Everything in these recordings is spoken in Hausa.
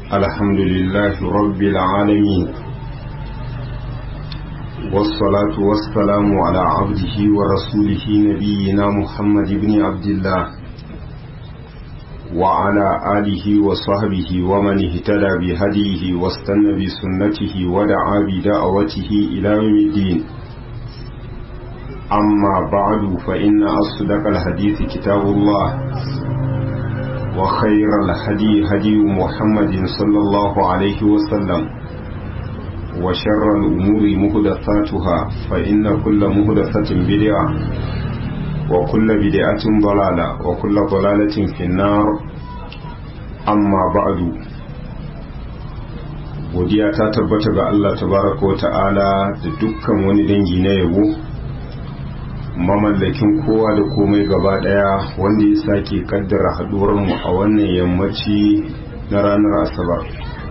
الحمد لله رب العالمين والصلاة والسلام على عبده ورسوله نبينا محمد بن عبد الله وعلى آله وصحبه ومن اهتدى بهديه واستنى بسنته ودعا بدعوته إلى يوم الدين أما بعد فإن أصدق الحديث كتاب الله وخير الهدي هدي محمد صلى الله عليه وسلم وشر الأمور مهدثاتها فإن كل مهدثة بدعة وكل بدعة ضلالة وكل ضلالة في النار أما بعد godiya ta tabbata ga Allah tabaraka wa ta'ala da dukkan wani dangi na yabo mamallakin kowa da komai gaba daya wanda ya sake kaddara haduwarmu a wannan yammaci na ranar asabar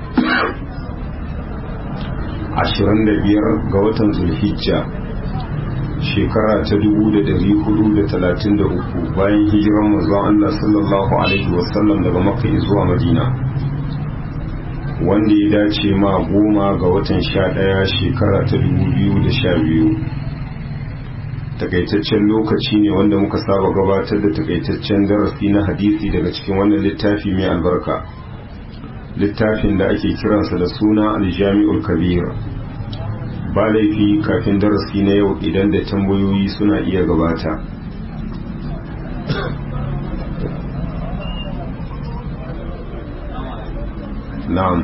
25 ga watan zulhijja shekara ta 1433 bayan hijiran manzon Allah sallallahu alaihi wasallam daga makka zuwa madina wanda ya dace ma goma ga watan 11 shekara ta 2012 takaitaccen lokaci ne wanda muka saba gabatar da takaitaccen darasi na hadisi daga cikin wannan littafi mai albarka littafin da ake kiransa da suna aljami'ul kabir ba laifi kafin darasi na yau idan da tambayoyi suna iya gabata na'am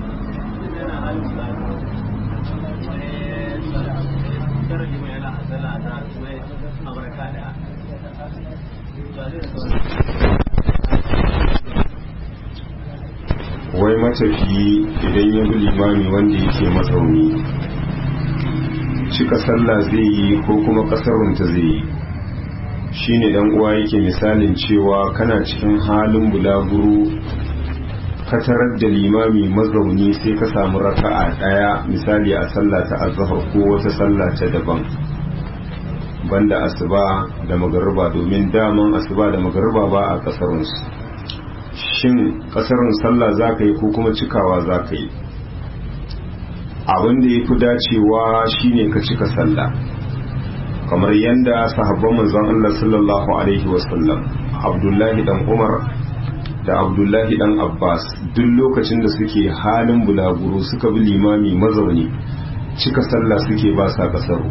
wai matafiyi idan ya bi limami wanda yake matsauni cika sallah zai yi ko kuma kasarunta zai yi shine dan uwa yake misalin cewa kana cikin halin bulaguro ka tarar da limami mazauni sai ka samu raka'a daya misali a sallah ta azhar ko wata sallah ta daban banda asuba da magariba domin daman asuba da magariba ba a kasarunsu shin kasarun sallah za ka yi ko kuma cikawa za ka yi abin da ya fi dacewa shine ka cika sallah kamar yadda sahabban manzon Allah sallallahu alaihi wasallam abdullahi dan umar da abdullahi dan abbas duk lokacin da suke halin bulaguro suka bi limami mazauni cika sallah suke ba sa kasaru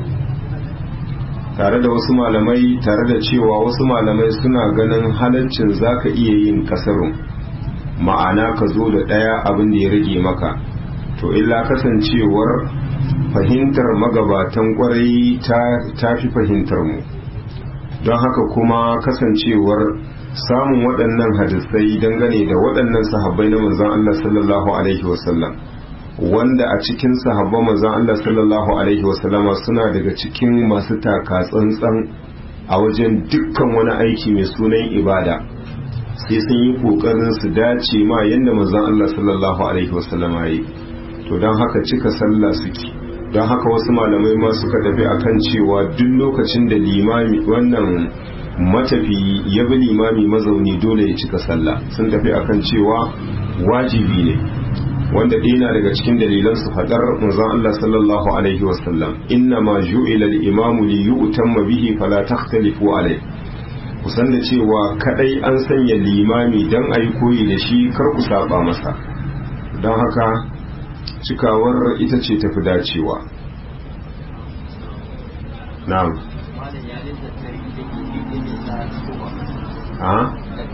tare da wasu malamai tare da cewa wasu malamai suna ganin halaccin zaka iya yin kasarun ma'ana ka zo da ɗaya abin da ya rage maka to illa kasancewar fahimtar magabatan kwarai ta fi fahimtar mu don haka kuma kasancewar samun waɗannan hadisai dangane da waɗannan sahabbai na manzon Allah sallallahu alaihi wasallam wanda a cikin sahabban manzon Allah sallallahu alaihi wasallama suna daga cikin masu taka tsantsan a wajen dukkan wani aiki mai sunan ibada sai sun yi kokarin su dace ma yadda manzon Allah sallallahu alaihi wasallama yi to don haka cika sallah suke don haka wasu malamai ma suka tafi akan cewa duk lokacin da limami wannan matafi ya bi limami mazauni dole ya cika sallah sun tafi akan cewa wajibi ne wanda ɗina daga cikin dalilan su faɗar manzon Allah sallallahu alaihi wasallam inna ma ju'ila al-imamu li yu'tamma bihi fala takhtalifu alayhi kusan da cewa kadai an sanya limami dan ayi koyi da shi kar ku saba masa don haka cikawar ita ce tafi dacewa na'am ha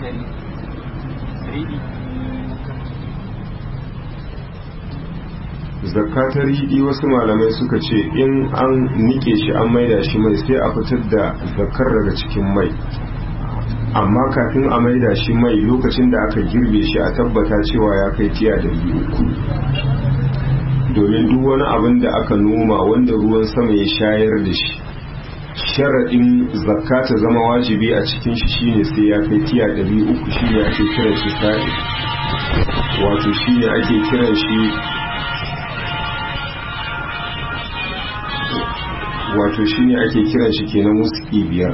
zakatar riɗi wasu malamai suka ce in an nike shi an maida shi mai sai a fitar da zakar daga cikin mai amma kafin a maida shi mai lokacin da aka girbe shi a tabbata cewa ya kai tiya da uku domin duk wani abin da aka noma wanda ruwan sama ya shayar da shi sharaɗin zakka ta zama wajibi a cikin shi shine sai ya kai tiya ɗari uku shine ake kiran shi sa'i wato shine ake kiran shi wato shine ake kiran shi kenan wuski biyar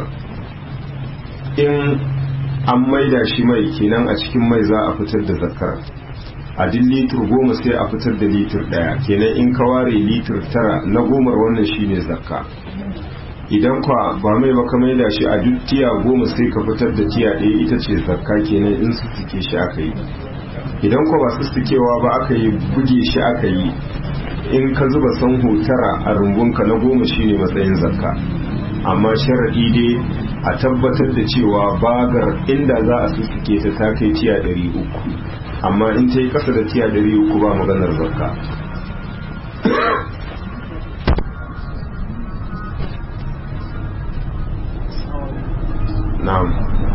in an maida shi mai kenan a cikin mai za a fitar da zakar a duk litir goma sai a fitar da litir ɗaya kenan in ka ware litir tara na gomar wannan shine zakka idan kwa ba mai ba ka maida shi a duk tiya goma sai ka fitar da tiya ɗaya ita ce zakka kenan in su suke shi aka yi idan kwa ba su sukewa ba aka yi buge shi aka yi in ka zuba sanho tara a rumbunka na goma shine matsayin zakka amma sharaɗi dai a tabbatar da cewa bagar inda za a sussuke ta ta kai tiya ɗari uku amma in ta yi ƙasa da tiya ɗari uku ba maganar zakka na'am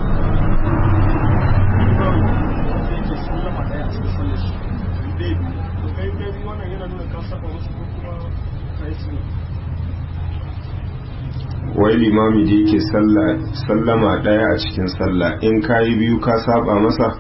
wai limami da yake sallama ɗaya a cikin sallah in kayi biyu ka saba masa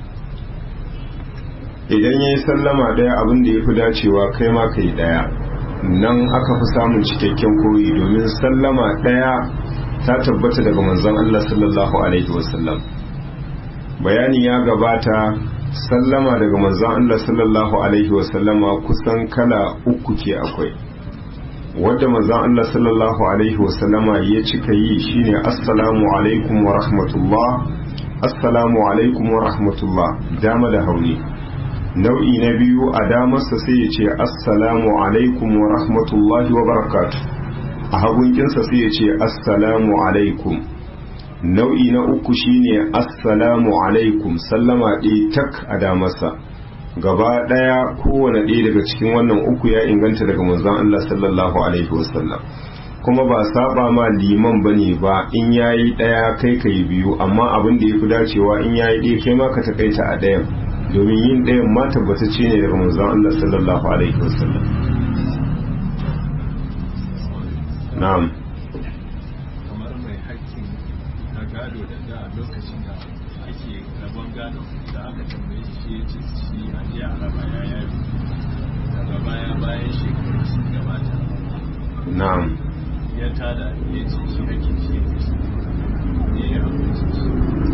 idan ya yi sallama ɗaya abin da ya fi dacewa kai ma ka yi ɗaya nan aka fi samun cikakken koyi domin sallama ɗaya ta tabbata daga manzon Allah sallallahu alaihi wasallam bayani ya gabata sallama daga manzon Allah sallallahu alaihi wasallama kusan kala uku ke akwai wadda manzon Allah sallallahu alaihi wasallama ya cika yi shine assalamu alaikum wa rahmatullah assalamu alaikum wa rahmatullah dama da hauni nau'i na biyu a damarsa sai ya ce assalamu alaikum wa rahmatullahi wa barakatu a hagunkinsa sai ya ce assalamu alaikum nau'i na uku shine assalamu alaikum sallama ɗaya tak a damarsa gaba ɗaya kowane ɗaya daga cikin wannan uku ya inganta daga manzon Allah sallallahu alaihi wasallam kuma ba saba ma liman bane ba in yayi ɗaya kai kai biyu amma abin da yafi dacewa in yayi ɗaya kai ma ka takaita a ɗayan domin yin ɗayan ma tabbatacce ne daga manzon Allah sallallahu alaihi wasallam na'am kamar mai hakkin na gado da da lokacin da ake rabon gado da aka tambaye shi ya ce shi a je a raba ya yafi daga baya bayan shekaru sun gabata na'am ya tada ya ce shi hakkin shi ya fi ne ya amince shi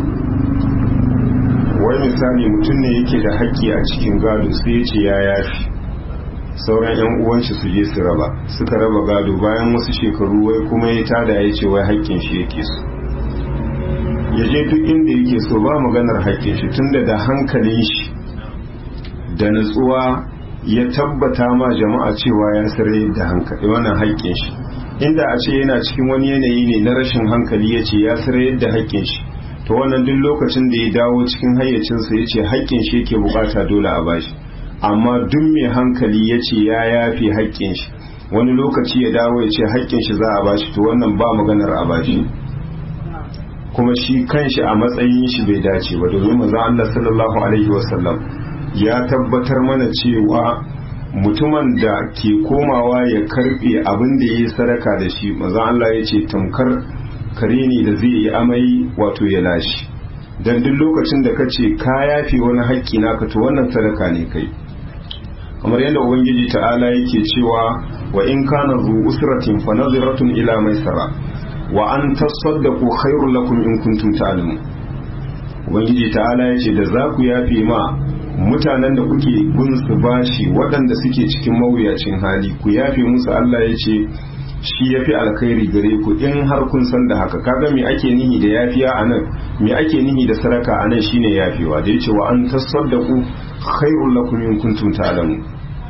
wai misali mutum ne yake da haƙƙi a cikin gado sai ya ce ya yafi sauran yan uwanshi su je su raba suka raba gado bayan wasu shekaru wai kuma ya tada ya ce wai haƙƙin shi yake so ya je duk inda yake so ba maganar haƙƙin shi tunda da hankalin shi da natsuwa ya tabbata ma jama'a cewa ya sare da hankali wannan haƙƙin shi inda a ce yana cikin wani yanayi ne na rashin hankali ya ce ya sare da haƙƙin shi to wannan duk lokacin da ya dawo cikin hayyacinsa ya ce haƙƙin shi yake bukata dole a bashi amma duk mai hankali ya ce ya yafi haƙƙin shi wani lokaci ya dawo ya ce haƙƙin shi za a bashi to wannan ba maganar a bashi kuma shi kanshi a matsayin shi bai dace ba domin manzon Allah sallallahu alaihi wasallam ya tabbatar mana cewa mutumin da ke komawa ya karbe abin da ya yi sadaka da shi manzon Allah ya ce tamkar kare ne da zai yi amai wato ya lashe dan duk lokacin da kace ka yafi wani haƙƙi naka to wannan sadaka ne kai kamar yadda ubangiji ta'ala yake cewa wa in kana zu usratin fa nadhiratun ila maisara wa an tasaddaqu khairul lakum in kuntum ta'lamun ubangiji ta'ala yace da za ku yafe ma mutanen da kuke bin su bashi waɗanda suke cikin mawuyacin hali ku yafe musu Allah yace shi yafi alkhairi gare ku in har kun san da haka kaga me ake nihi da yafiya anan me ake nihi da sadaka anan shine yafewa da yace wa an tasaddaqu khairul lakum in kuntum ta'lamun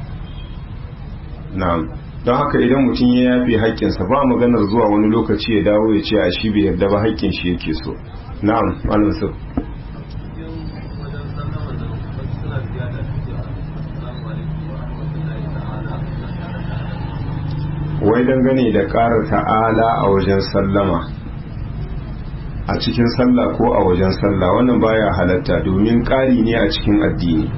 na'am don haka idan mutum ya yafe haƙƙinsa ba maganar zuwa wani lokaci ya dawo ya ce a shi bai yarda ba haƙƙin shi yake so na'am malam sir wai dangane da ƙara ta'ala a wajen sallama a cikin sallah ko a wajen sallah wannan baya halatta domin ƙari ne a cikin addini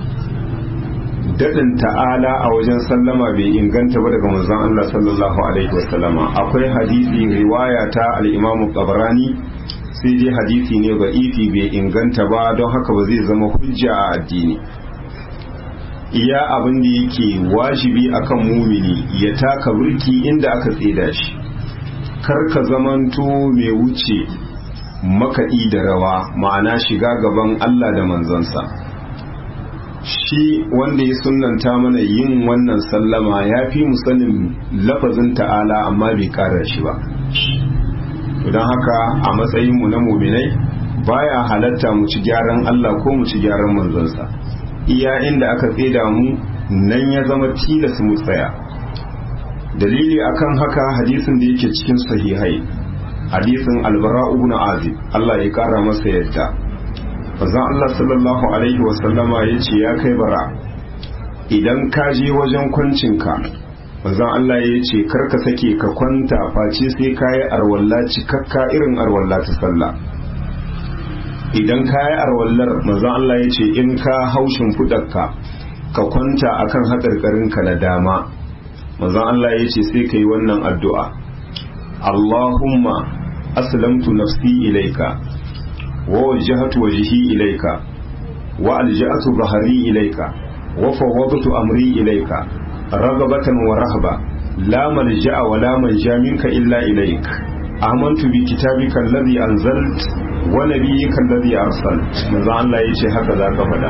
daɗin ta'ala a wajen sallama bai inganta ba daga manzon Allah sallallahu alaihi wasallama akwai hadisi riwaya ta al-Imam Tabarani sai dai hadisi ne ba ifi bai inganta ba don haka ba zai zama hujja a addini iya abin da yake wajibi akan mumini ya taka burki inda aka tseda shi kar ka zamanto mai wuce makaɗi da rawa ma'ana shiga gaban Allah da manzansa shi wanda ya sunanta mana yin wannan sallama ya fi mu sanin lafazin ta'ala amma bai kara shi ba don haka a matsayinmu na muminai baya halatta mu ci gyaran Allah ko mu ci gyaran manzonsa iya inda aka tseda mu nan ya zama tilas mu tsaya dalili akan haka hadisin da yake cikin sahihai hadisin albara ibn azib Allah ya kara masa yadda manzon Allah sallallahu alaihi wa sallama yace ya kai bara idan ka je wajen kwancinka manzon Allah ya ce karka sake ka kwanta face sai kayi arwalla cikakka irin arwalla ta sallah idan kayi arwallar manzon Allah ya ce in ka haushin fudarka ka kwanta akan haƙarƙarinka na dama manzon Allah ya ce sai ka yi wannan addu'a Allahumma aslamtu nafsi ilaika wa wajjahatu wajhi ilaika wa alja'atu bahari ilaika wa fawwadtu amri ilaika ragabatan wa rahba la malja'a wa la manja minka illa ilaik amantu bi kitabika alladhi anzalt wa nabiyyika alladhi arsalt manzo Allah yace haka zaka faɗa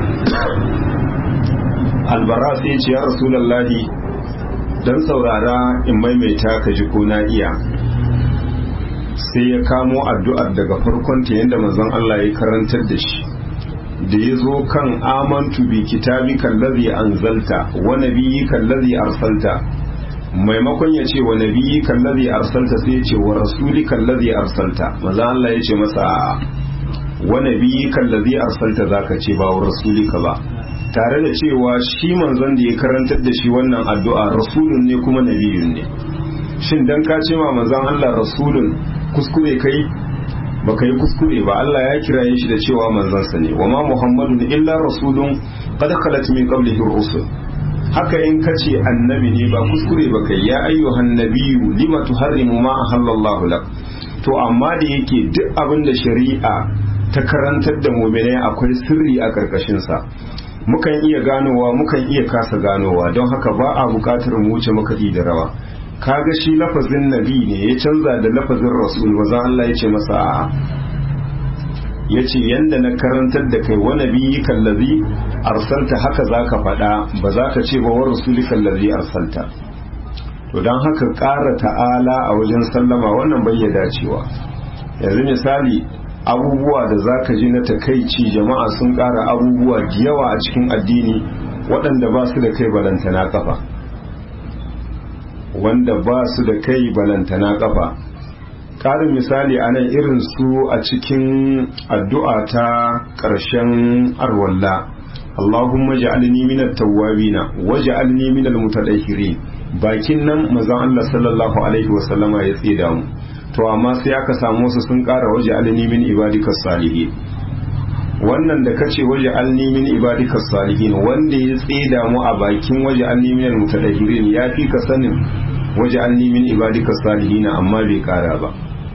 albara sai yace ya rasulullahi dan saurara in maimaita ka ji ko na iya sai ya kamo addu'ar daga farkon ta yanda manzon Allah ya karantar da shi da ya zo kan amantu bi kitabika allazi anzalta wa nabiyyika allazi arsalta maimakon ya ce wa nabiyyika allazi arsalta sai ya ce wa rasulika allazi arsalta maza Allah ya ce masa a'a wa nabiyyika allazi arsalta zaka ce ba wa rasulika ba tare da cewa shi manzon da ya karantar da shi wannan addu'a rasulun ne kuma nabiyun ne shin dan ka ce ma manzon Allah rasulun kuskure kai baka yi kuskure ba Allah ya kiraye shi da cewa manzansa ne wa ma muhammadun illa rasulun qad khalat min qablihi rusul haka in kace annabi ne ba kuskure ba kai ya ayyuhan nabiyyu lima tuharrimu ma ahallallahu lak to amma da yake duk abin da shari'a ta karantar da mu'minai akwai sirri a karkashin sa mukan iya ganowa mukan iya kasa ganowa don haka ba a bukatar mu wuce makaɗi da rawa kaga shi lafazin nabi ne ya canza da lafazin rasul maza Allah ya ce masa a'a ya ce yadda na karantar da kai wa nabi kallazi arsalta haka za ka faɗa ba za ka ce ba wa rasuli kallazi arsalta to don haka ƙara ta'ala a wajen sallama wannan bai ya dacewa yanzu misali abubuwa da za ka ji na takaici jama'a sun ƙara abubuwa da yawa a cikin addini waɗanda ba su da kai balantana kafa wanda ba su da kai balantana kafa ƙarin misali a nan irin su a cikin addu'a ta ƙarshen arwalla Allahumma ja'alni minat tawwabina waj'alni minal mutatahhirin bakin nan mazan Allah sallallahu alaihi wa sallama ya tsida mu to amma sai aka samu su sun ƙara waj'alni min ibadikas salihin wannan da kace waj'alni min ibadikas salihin wanda ya tsida mu a bakin waj'alni minal mutatahhirin ya fi ka sanin waj'alni min ibadikas salihin amma bai ƙara ba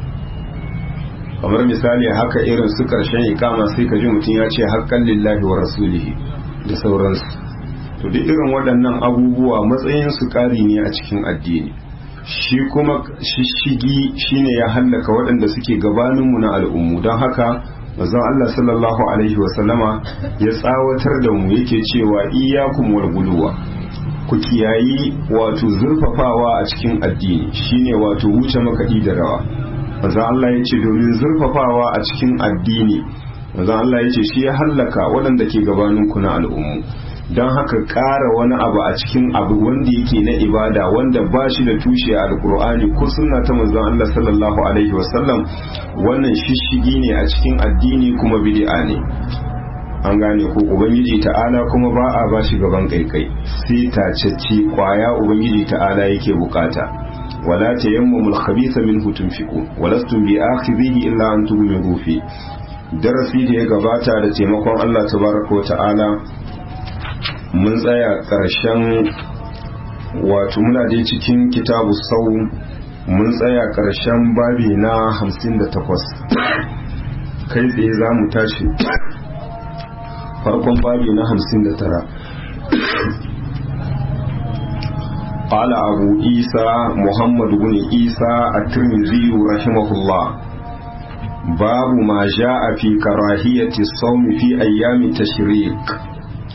kamar misali haka irin su karshen ikama sai ka ji mutum ya ce haƙƙan lillahi wa rasulihi da sauransu to duk irin waɗannan abubuwa matsayin su ƙari ne a cikin addini shi kuma shishigi shine ya hallaka waɗanda suke gabaninmu na al'ummu don haka manzon Allah sallallahu alaihi wa sallama ya tsawatar da mu yake cewa iyyakum wal guluwa ku kiyayi wato zurfafawa a cikin addini shine wato wuce makaɗi da rawa maza Allah ya ce domin zurfafawa a cikin addini maza Allah ya ce shi ya hallaka waɗanda ke gabanin kuna al'ummu don haka ƙara wani abu a cikin abu wanda yake na ibada wanda ba shi da tushe a alkur'ani ko sunna ta manzon Allah sallallahu alaihi wasallam wannan shishigi ne a cikin addini kuma bid'a ne an gane ko ubangiji ta'ala kuma ba a ba shi gaban kaikai sai tacecci kwaya ubangiji ta'ala yake bukata ولا تيمموا الخبيث منه تنفقون ولستم بآخذيه إلا أن تغمضوا فيه darasi da ya gabata da taimakon Allah tabaraka ta'ala mun tsaya ƙarshen wato muna dai cikin kitabu sau mun tsaya ƙarshen babi na 58 kai tsaye za mu tashi farkon babi na 59 قال أبو عيسى محمد بن عيسى الترمذي رحمه الله باب ما جاء في كراهية الصوم في أيام التشريق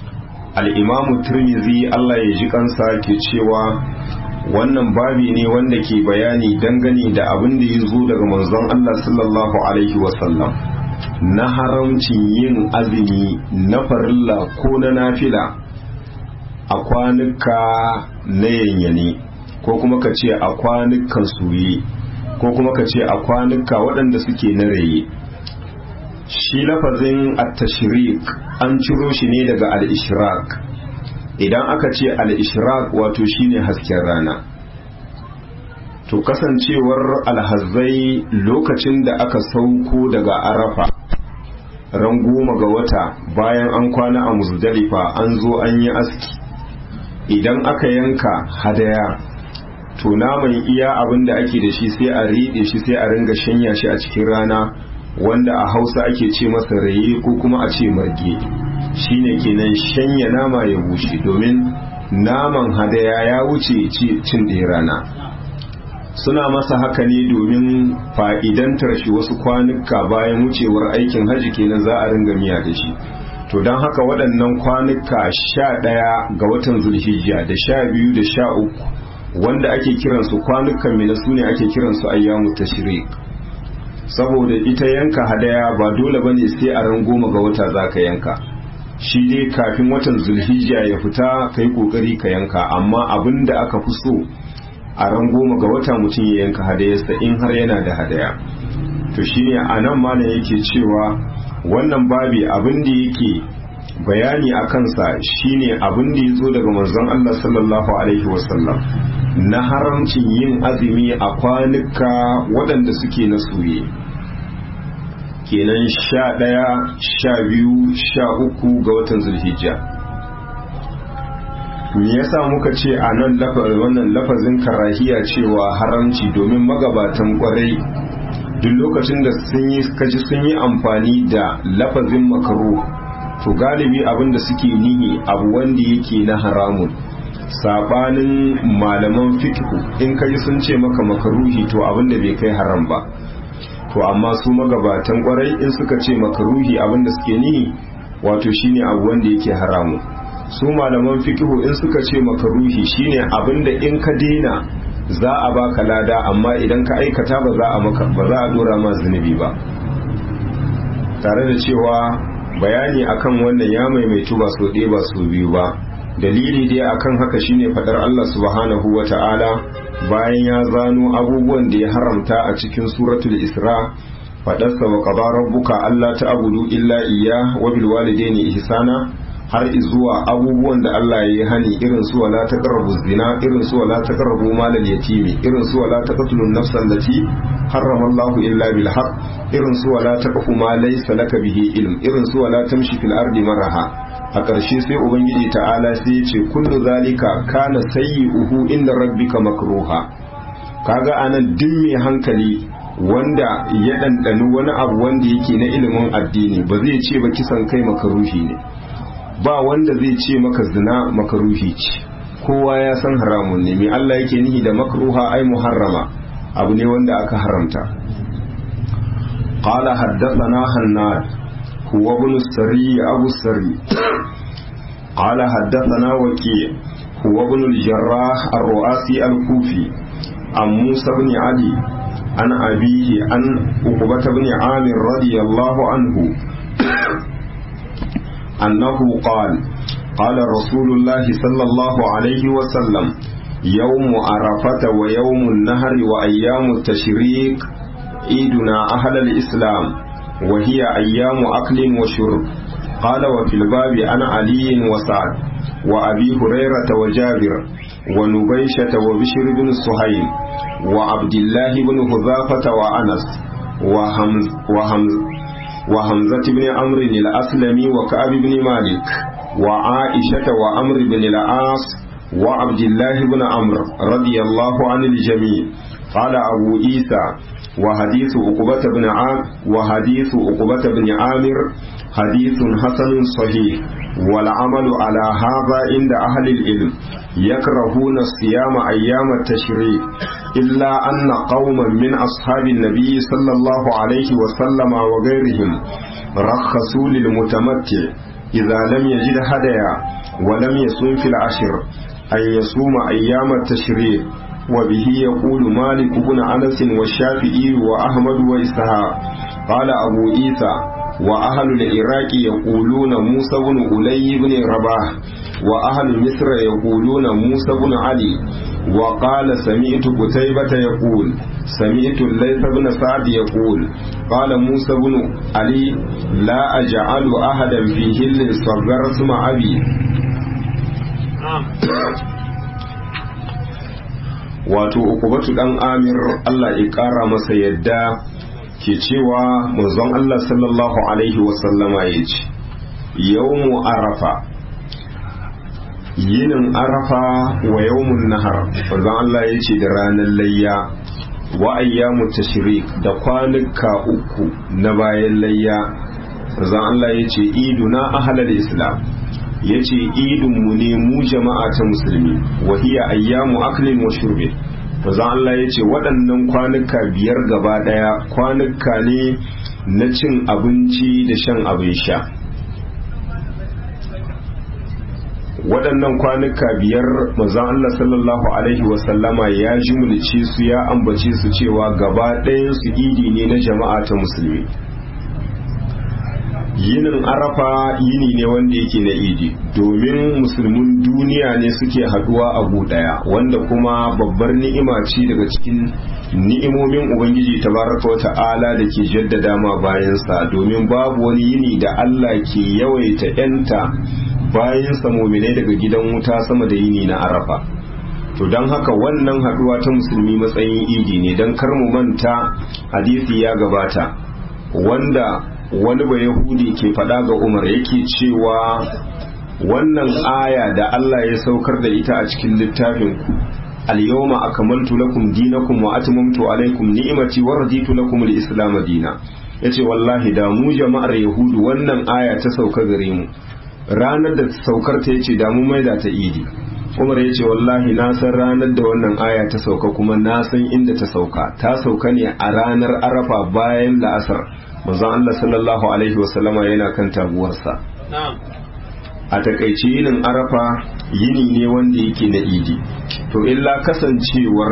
al'imamu turmizi Allah ya ji kansa ke cewa wannan babi ne wanda ke bayani dangane da abin da ya zo daga manzon Allah sallallahu Alaihi wasallam na haramcin yin azumi na farilla ko na nafila a kwanuka na yanyane ko kuma ka ce a kwanukan soye ko kuma ka ce a kwanuka waɗanda suke na raye shi lafazin at-tashriq an ciro shi ne daga al-ishraq idan aka ce al-ishraq wato shine hasken rana to kasancewar alhazai lokacin da aka sauko daga arafa ran goma ga wata bayan an kwana a muzdalifa an zo an yi aski idan aka yanka hadaya to naman iya abin da ake da shi sai a riɗe shi sai a ringa shanya shi a cikin rana wanda a hausa ake ce masa raye ko kuma a ce marge shine kenan shanya nama ya bushe domin naman hadaya ya wuce cin ɗaya rana suna masa haka ne domin fa'idantar shi wasu kwanuka bayan wucewar aikin hajji kenan za a ringa miya da shi to don haka waɗannan kwanuka sha ɗaya ga watan zulhijja da sha biyu da sha uku wanda ake kiransu kwanukan mina su ne ake kiransu ayyamu tashrik saboda ita yanka hadaya ba dole bane sai a ran goma ga wata za ka yanka shi dai kafin watan zulhijja ya fita ka yi kokari ka yanka amma abin da aka fi so a ran goma ga wata mutum ya yanka hadayarsa in har yana da hadaya to shine a nan malam yake cewa wannan babi abin da yake bayani a kansa shine abin da ya zo daga manzon Allah sallallahu alaihi wasallam na haramcin yin azumi a kwanuka waɗanda suke na soye kenan sha ɗaya sha biyu sha uku ga watan zulhijja me yasa muka ce a nan wannan lafazin karahiya cewa haramci domin magabatan kwarai duk lokacin da sun yi kaji sun yi amfani da lafazin makaru to galibi abin da suke nihi abu wanda yake na haramun sabanin malaman fikihu in kaji sun ce maka makaruhi to abin da bai kai haram ba to amma su magabatan kwarai in suka ce makaruhi abin da suke nihi wato shine abu wanda yake haramu su malaman fikihu in suka ce makaruhi shine abin da in ka daina za a baka lada amma idan ka aikata ba za a maka ba za a dora ma zunubi ba tare da cewa bayani akan wannan ya maimaitu ba so ɗaya ba so biyu ba dalili dai akan haka shine fadar Allah subhanahu wata'ala bayan ya zano abubuwan da ya haramta a cikin suratul isra fadarsa wa qada rabbuka alla ta'budu illa iyya wa bil walidayni ihsana har zuwa abubuwan da Allah ya yi hani irin su wala taqrabu zina irin su wala taqrabu malal yatimi irin su wala taqtulu nafsan lati harrama Allah illa bil haqq irin su wala taqfu ma laysa laka bihi ilm irin su wala tamshi fil ardi maraha a ƙarshe sai ubangiji ta'ala sai ya ce kullu zalika kana sayyi'uhu inda rabbika makruha kaga anan duk mai hankali wanda ya ɗanɗani wani abu wanda yake na ilimin addini ba zai ce ba kisan kai makaruhi ne ba wanda zai ce maka zina makaruhi ce kowa ya san haramun ne mai Allah yake nihi da makruha ai muharrama abu ne wanda aka haramta qala haddathana hannad huwa ibn sari abu sari qala haddathana waki huwa ibn al-jarrah ar-ru'asi al-kufi an musa ibn ali an abihi an uqbah ibn amir radiyallahu anhu أنه قال قال رسول الله صلى الله عليه وسلم يوم عرفة ويوم النهر وأيام التشريق عيدنا أهل الإسلام وهي أيام أكل وشرب قال وفي الباب عن علي وسعد وأبي هريرة وجابر ونبيشة وبشر بن سهيل وعبد الله بن حذافة وأنس وهمز, وهمز وحمزة بن عمرو الأسلمي وكعب بن مالك وعائشة وعمر بن العاص وعبد الله بن عمرو رضي الله عن الجميع قال أبو عيسى وحديث عقبة بن عام وحديث عقبة بن عامر حديث حسن صحيح والعمل على هذا عند أهل العلم يكرهون الصيام أيام التشريق إلا أن قوما من أصحاب النبي صلى الله عليه وسلم وغيرهم رخصوا للمتمتع idza lam yajid hadaya wa lam yasum fil ashr an yasuma ayyam at-tashriq wa bihi yaqulu malik ibn anas wa shafi'i wa ahmad wa ishaq qala abu isa wa ahlu al-iraq yaquluna musa ibn ulay ibn rabah wa ahlu misr yaquluna musa ibn ali وقال سمعت قتيبة يقول سمعت الليث بن سعد يقول قال موسى بن علي لا أجعل أحدا في هل صغر اسم أبي wato ukubatu dan amir Allah ya kara masa yadda ke cewa manzon Allah sallallahu alaihi wasallama ya ce yawmu arafa yinin arafa wa yawmun nahar manzon Allah ya ce da ranar layya wa ayyamu tashrik da kwanuka uku na bayan layya manzon Allah ya ce iduna ahlal islam ya ce idinmu ne mu jama'a ta musulmi wa hiya ayyamu aklin wa shurbin manzon Allah ya ce waɗannan kwanuka biyar gaba ɗaya kwanuka ne na cin abinci da shan abin sha waɗannan kwanuka biyar manzon Allah sallallahu alaihi wasallama ya jimulce su ya ambace su cewa gaba ɗayan su idi ne na jama'a ta musulmi yinin arafa yini ne wanda yake na idi domin musulmin duniya ne suke haduwa a ɗaya wanda kuma babbar ni'ima ce daga cikin ni'imomin ubangiji tabaraka wa ta'ala da ke jaddada ma bayansa domin babu wani yini da Allah ke yawaita 'yanta bayan muminai daga gidan wuta sama da yini na arafa to don haka wannan haduwa ta musulmi matsayin idi ne don kar mu manta hadisi ya gabata wanda wani ba yahudi ke faɗa ga umar yake cewa wannan aya da Allah ya saukar da ita a cikin littafin ku al-yawma akmaltu lakum dinakum wa atmamtu alaykum ni'mati wa raditu lakum al-islam dina yace wallahi da mu jama'ar yahudu wannan aya ta sauka gare mu ranar da saukar ta yace da mu maida ta idi umar yace wallahi na san ranar da wannan aya ta sauka kuma na san inda ta sauka ta sauka ne a ranar arafa bayan la'asar manzon Allah sallallahu alaihi wasallama yana kan taguwarsa a takaice yinin arafa yini ne wanda yake na idi to illa kasancewar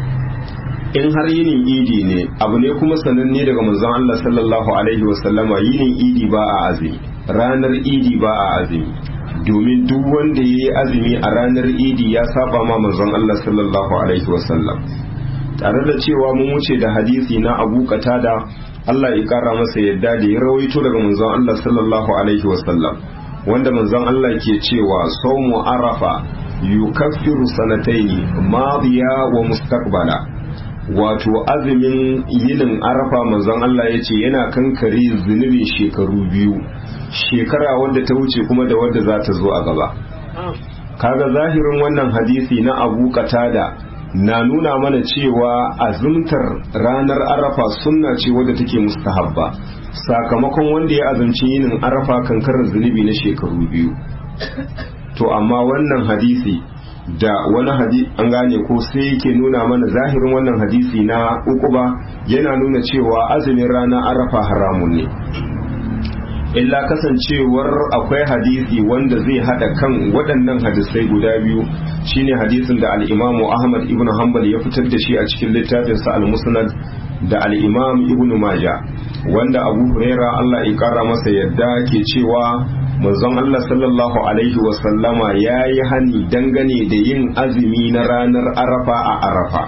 in har yinin idi ne abu ne kuma sananne daga manzon Allah sallallahu alaihi wasallama yinin idi ba a azumi ranar idi ba a azumi domin duk wanda ya yi azumi a ranar idi ya saba ma manzon Allah sallallahu alaihi wasallam tare da cewa mun wuce da hadisi na abu da Allah ya kara masa yadda da ya rawaito daga manzon Allah sallallahu alaihi wasallam wanda manzon Allah ke cewa sawmu arafa yukaffiru sanataini madiya wa mustaqbala wato azumin yinin arafa manzon Allah ya ce yana kankare zunubin shekaru biyu shekara wadda ta wuce kuma da wadda za ta zo a gaba kaga zahirin wannan hadisi na abu katada na nuna mana cewa azumtar ranar arafa sunna ce wadda take mustahabba sakamakon wanda ya azumci yinin arafa kankarar zunubi na shekaru biyu to amma wannan hadisi da wani hadisi an gane ko sai yake nuna mana zahirin wannan hadisi na ukuba yana nuna cewa azumin ranar arafa haramun ne illa kasancewar akwai hadisi wanda zai hada kan waɗannan hadisai guda biyu shine hadisin da al-imamu ahmad ibn hanbal ya fitar da shi a cikin littafinsa al-musnad da al-imam ibn maja wanda abu huraira allah ya kara masa yadda ke cewa manzon allah sallallahu alaihi wasallama ya yi hani dangane da yin azumi na ranar arafa a arafa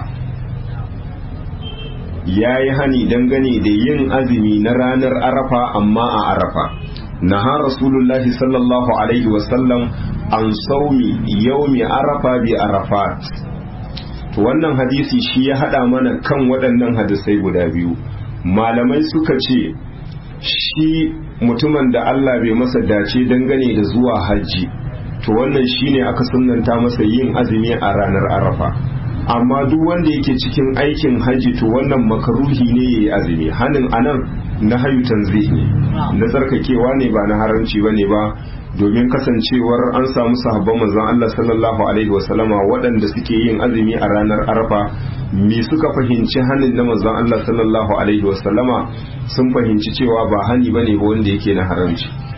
ya yi hani dangane da yin azumi na ranar arafa amma a arafa naha rasulullahi sallallahu alaihi wasallam an saumi yaumi arafa bi arafat to wannan hadisi shi ya hada mana kan waɗannan hadisai guda biyu malamai suka ce shi mutumin da Allah bai masa dace dangane da zuwa hajji to wannan shine aka sunnanta masa yin azumi a ranar arafa amma duk wanda yake cikin aikin hajji to wannan makaruhi ne yayi azumi hanin anan na hayu tanzih ne na tsarkakewa ne ba na haramci bane ba domin kasancewar an samu sahabban manzon Allah sallallahu alaihi wasallama waɗanda suke yin azumi a ranar arafa me suka fahimci hanin na manzon Allah sallallahu alaihi wasallama sun fahimci cewa ba hani bane ba wanda yake na haramci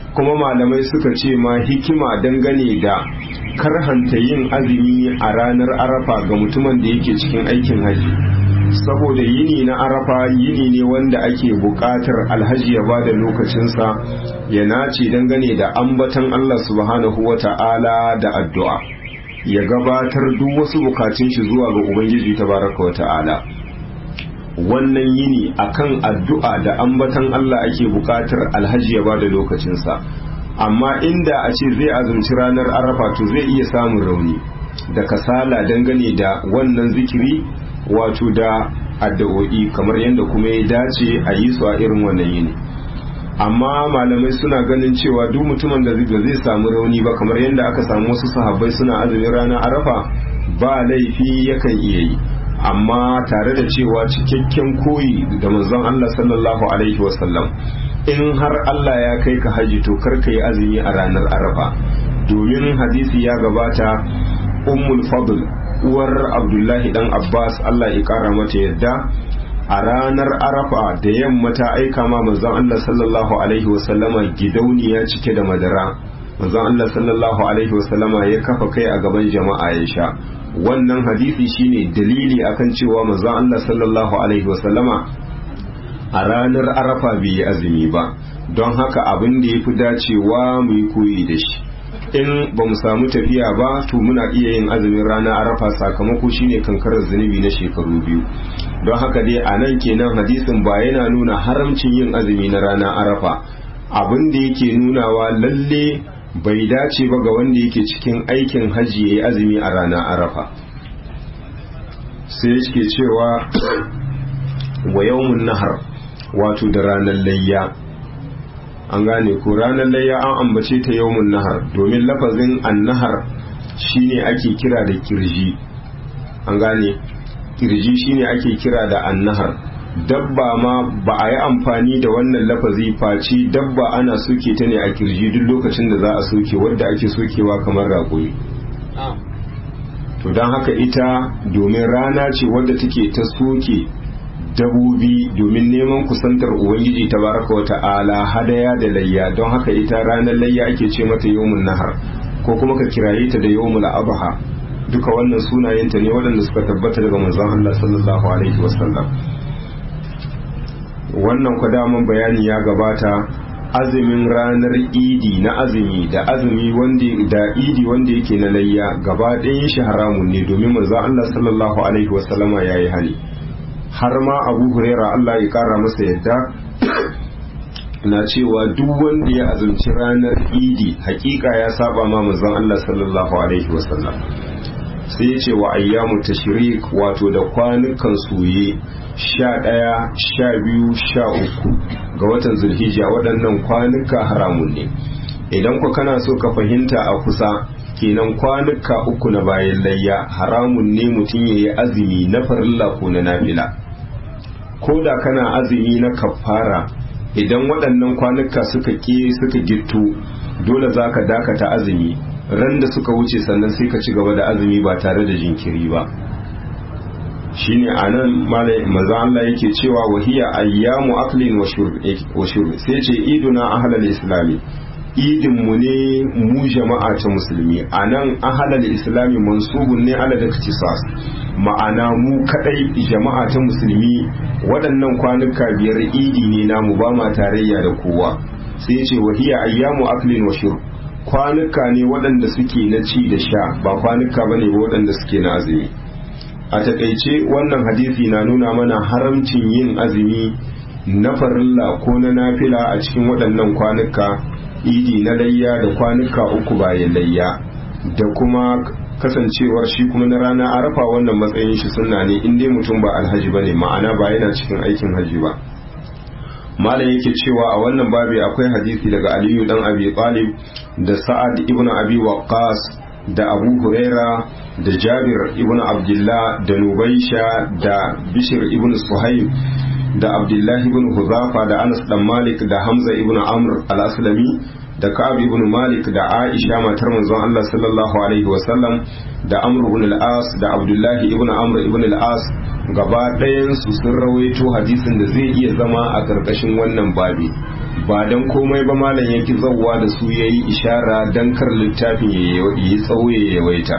kuma malamai suka ce ma hikima dangane da karhanta yin azumi a ranar arafa ga mutumin da yake cikin aikin haji saboda yini na arafa yini ne wanda ake buƙatar alhaji ya bada lokacinsa ya nace dangane da ambatan Allah subhanahu wa ta'ala da addu'a ya gabatar duk wasu bukatun shi zuwa ga ubangiji tabaraka wa ta'ala wannan yini akan addu'a da ambatan Allah ake buƙatar alhaji ya bada lokacinsa amma inda a ce zai azumci ranar arafa to zai iya samun rauni da kasala dangane da wannan zikiri wato da addu'o'i kamar yadda kuma ya dace a yi su a irin wannan yini amma malamai suna ganin cewa duk mutumin da zai samu rauni ba kamar yadda aka samu wasu sahabbai suna azumin ranar arafa ba laifi yakan iya yi amma tare da cewa cikakken koyi da manzon Allah sallallahu alaihi wasallam in har Allah ya kai ka haji to kar ka yi azumi a ranar arafa domin hadisi ya gabata ummul fadl uwar abdullahi dan abbas Allah ya kara mata yadda a ranar arafa da yamma ta aika ma manzon Allah sallallahu alaihi wasallama gidauniya cike da madara manzon Allah sallallahu alaihi wasallama ya kafa kai a gaban jama'a ya sha wannan hadisi shine dalili akan cewa manzon Allah sallallahu alaihi wasallama a ranar arafa bai yi azumi ba don haka abin da ya fi dacewa mu yi koyi da shi in ba mu samu tafiya ba to muna iya yin azumin ranar arafa sakamako shine kankarar zunubi na shekaru biyu don haka dai a nan kenan hadisin ba yana nuna haramcin yin azumi na ranar arafa abin da yake nunawa lalle bai dace ba ga wanda yake cikin aikin hajji ya yi azumi a ranar arafa sai yake cewa wa yawmun nahar wato da ranar layya an gane ko ranar layya an ambace ta yawmun nahar domin lafazin annahar shine ake kira da kirji an gane kirji shine ake kira da annahar dabba ma ba a yi amfani da wannan lafazi face dabba ana soke ta ne a kirji duk lokacin da za a soke wadda ake sokewa kamar raƙoyi to don haka ita domin rana ce wadda take ta soke dabobi domin neman kusantar ubangiji ta baraka wa ta'ala hadaya da layya don haka ita ranar layya ake ce mata yawmun nahar ko kuma ka kiraye ta da yawmul abha duka wannan sunayenta ne waɗanda suka tabbata daga manzon Allah sallallahu alaihi wasallam wannan ku daman bayani ya gabata azumin ranar idi na azumi da azumi wanda da idi wanda yake na layya gaba ɗayan shi haramun ne domin manzon Allah sallallahu alaihi wasallama yayi hali har ma abu huraira Allah ya kara masa yadda na cewa duk wanda ya azumci ranar idi hakika ya saba ma manzon Allah sallallahu alaihi wasallam sai ya ce wa ayyamu tashrik wato da kwanukan soye sha ɗaya sha biyu sha uku ga watan zulhijja waɗannan kwanuka haramun ne idan ku kana so ka fahimta a kusa kenan kwanuka uku na bayan layya haramun ne mutum ya yi azumi na farilla ko na nafila ko da kana azumi na kafara idan waɗannan kwanuka suka ke suka gittu dole za ka dakata azumi ran da suka wuce sannan sai ka ci gaba da azumi ba tare da jinkiri ba shine anan maza Allah yake cewa wahiya ayyamu aklin wa shurb sai ce iduna ahlal islami idin mu ne mu jama'a ta musulmi anan ahlal islami mansubun ne ala iktisas ma'ana mu kadai jama'a ta musulmi waɗannan kwanuka biyar idi ne namu ba ma tarayya da kowa sai ce wahiya ayyamu aklin wa shurb kwanuka ne waɗanda suke na ci da sha ba kwanuka bane ba waɗanda suke na azumi a takaice wannan hadisi na nuna mana haramcin yin azumi na farilla ko na nafila a cikin waɗannan kwanuka idi na layya da kwanuka uku bayan layya da kuma kasancewar shi kuma na rana arafa wannan matsayin shi sunna ne in dai mutum ba alhaji bane ma'ana ba yana cikin aikin haji ba malam yake cewa a wannan babi akwai hadisi daga aliyu dan abi talib da sa'ad ibn abi waqqas da abu huraira da jabir ibn abdullah da nubaisha da bishir ibn suhaib da abdullah ibn huzafa da anas dan malik da hamza ibn amr al-aslami da ka'ab ibn malik da aisha matar manzon Allah sallallahu alaihi wasallam da amr ibn al-as da abdullah ibn amr ibn al-as gaba ɗayan su sun rawaito hadisin da zai iya zama a ƙarƙashin wannan babi ba don komai ba malam yake zauwa da su ya yi ishara don kar littafin ya yi tsawo ya yawaita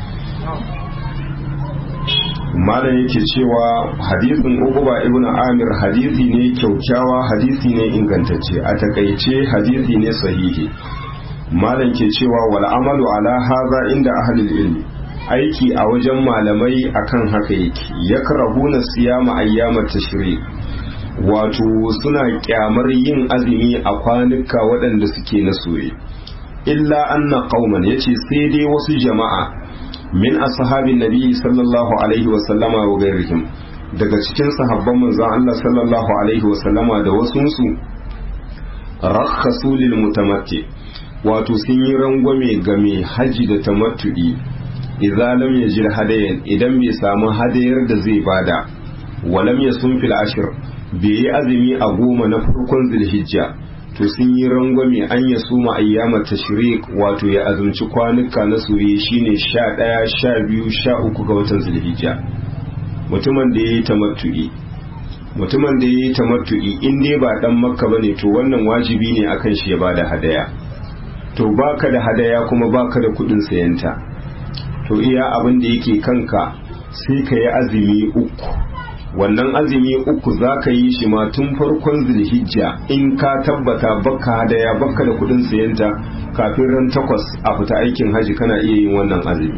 malam yake cewa hadisin uquba ibn amir hadisi ne kyaukyawa hadisi ne ingantacce a takaice hadisi ne sahihi malam ke cewa wal amalu ala hadha inda ahlul ilmi aiki a wajen malamai akan haka yake yakrahuna siyama ayyamat tashrik wato suna kyamar yin azumi a kwanuka waɗanda suke na soye illa anna qauman yace sai dai wasu jama'a min ashabin nabi sallallahu alaihi wa sallama wa gairihim daga cikin sahabban manzon Allah sallallahu alaihi wa sallama da wasunsu rakhasu lil mutamatti wato sun yi rangwame ga mai haji da tamattu'i idza lam yajid hadayan idan bai samu hadayar da zai bada walam yasum fil ashr bai yi azumi a goma na farkon zulhijja to sun yi rangwame an ya suma ayyama tashrik wato ya azumci kwanuka na soye shine sha ɗaya sha biyu sha uku ga watan zulhijja mutumin da ya yi tamattu'i mutumin da ya yi tamattu'i in dai ba dan makka bane to wannan wajibi ne akan shi ya bada hadaya to baka da hadaya kuma baka da kudin sayanta to iya abin da yake kanka sai ka yi azumi uku wannan azumi uku za ka yi shi ma tun farkon zulhijja in ka tabbata baka hadaya baka da kudin sayanta kafin ran takwas a fita aikin haji kana iya yin wannan azumi